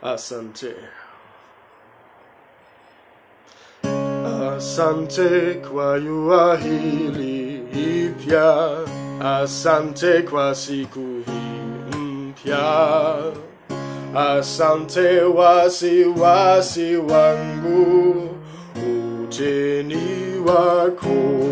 Asante. Asante kwa jua hili ipya, asante kwa siku hii mpya, asante wasiwasi wangu, ujeni wako.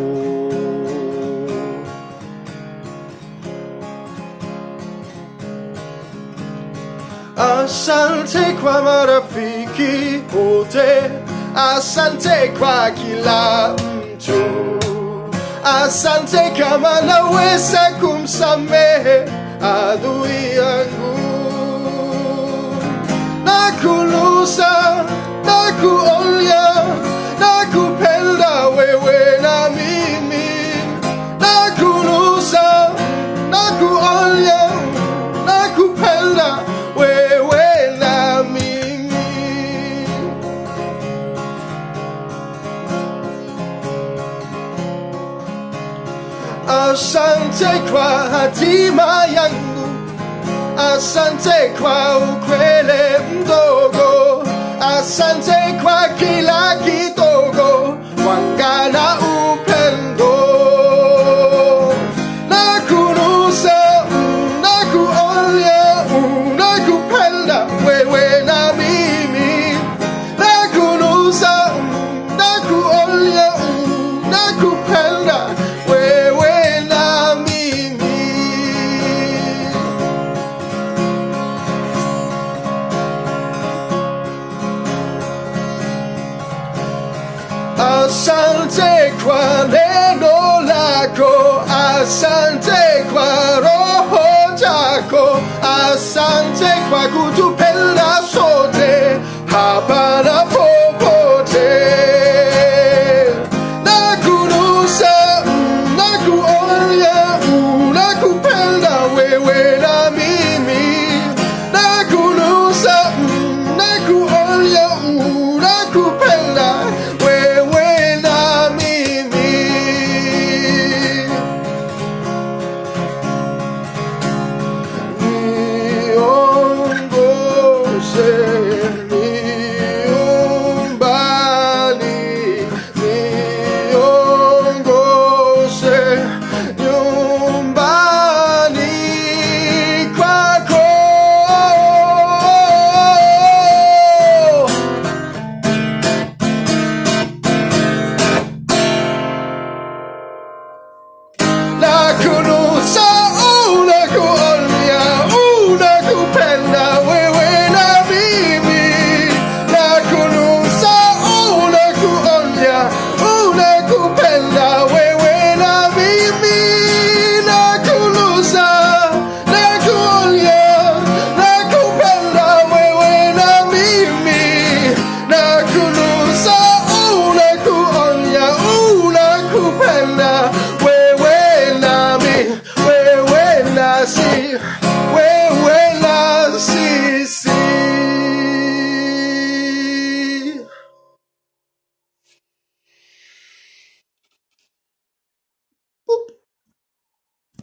Asante kwa marafiki wote, asante kwa kila mtu, asante kama naweza kumsamehe adui yangu, na kulusa na kuonya na kupenda wewe na mimi, na kulusa na kuonya na kupenda wewe na mimi. Asante kwa hatima yangu, asante kwa ukweli mdogo, asante kwa kila kidogo, wanga na upendo na kunusa na kuonya na kupenda wewe na mimi na kunusa na kuonya na kupenda wewe na mimi Asante kwa neno lako, asante kwa roho